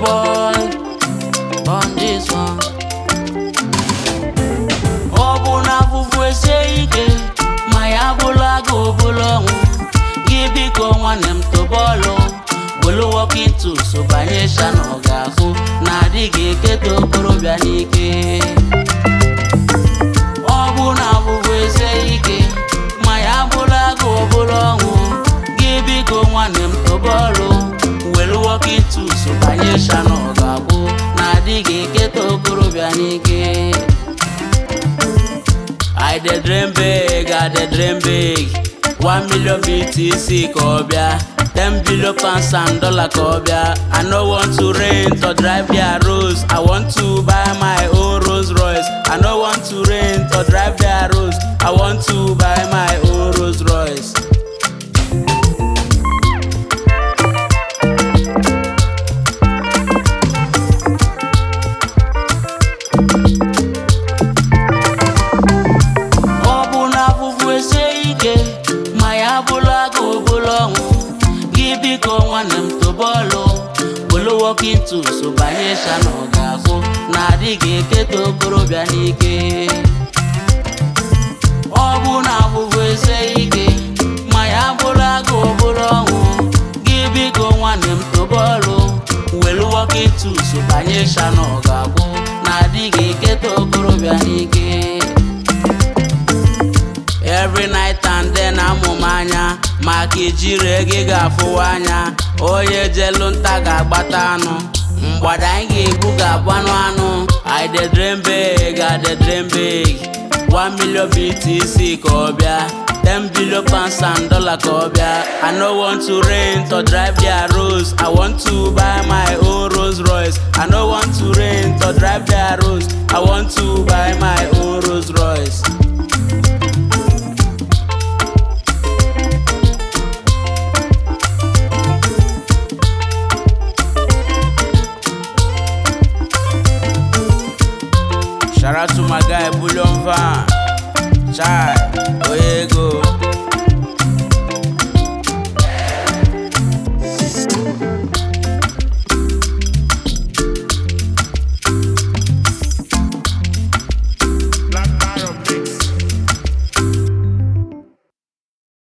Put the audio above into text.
boy on this one. Ọ bụ na afụfụ esie ike ma ya bụla gị obula ọnwụ gị biko nwanne m tobọọlụ welu walking tools banye shana ọ ga-ahụ na adịghị eketa okorobịa n'ike ọ bụ na afụfụ esie ike ma ya bụla gị obula ọnwụ gị biko nwanne m tobọọlụ welu walking tools banye shana ọ ga-ahụ na adịghị eketa okorobịa n'ike I dey dream big, I dey dream big. One million BTC ka ọ bịa, ten billion pounds and dollar ka ọ bịa. I no want to rent or drive their Rolls. I want to buy my own Rolls Royce. I no want to rent or drive their Rolls. I want to buy my own Rolls Royce. ọ bụ na afụfụ esie ike ma ya bụla gị obula ọnwụ gị biko nwanne m tobọọlụ bụlụ walking tools banye shana ọ ga-ahụ na adịghị eketa okorobịa n'ike ọ bụ na afụfụ esie ike ma ya bụla gị obula ọnwụ gị biko nwanne m tobọọlụ welu walking tools banye shana ọ ga-ahụ na adịghị eketa okorobịa n'ike every night and then amụ m anya maka ijiri ego ị ga-afụwa anya onye jelu nta ga-agbata anụ mgbada anyị ga-egbu ga-abụ anụ anụ I dey dream big, I dey dream big. One million BTC ka ọ bịa ten billion pounds and dollar ka ọ bịa I no want to rent or drive their Rolls I want to buy my own Rolls Royce I no want to rent or drive their Rolls I want to buy my own Rolls Royce Shout out to my guy Bullion Van. Chai.